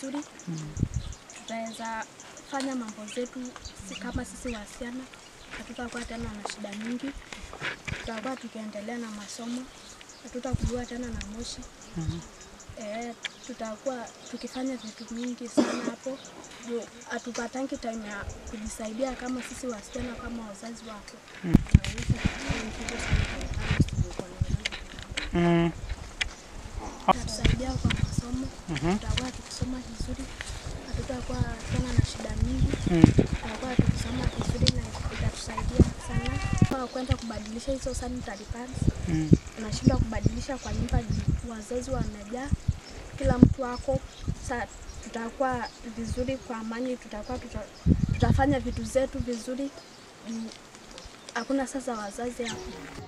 vizuri, tutaweza fanya mambo zetu si kama sisi wasichana, hatutakuwa tena na shida mingi, tutakuwa tukiendelea na masomo, hatutakuliwa tena na moshi. Eh, tutakuwa tukifanya vitu mingi sana hapo juu hatupatangi time ya kujisaidia kama sisi wasichana kama wazazi wako. Mm. Tatusaidia kwa masomo, tutakuwa tukisoma vizuri, hatutakuwa tena na shida mingi, tutakuwa tukisoma vizuri na itatusaidia sana. Kwa kwenda kubadilisha hizo sanitary pads, Mm. unashindwa kubadilisha kwa nyumba juu wazazi wamejaa, kila mtu wako sa tutakuwa vizuri kwa amani, tutakuwa tuta, tutafanya vitu zetu vizuri juu hakuna sasa wazazi hapo.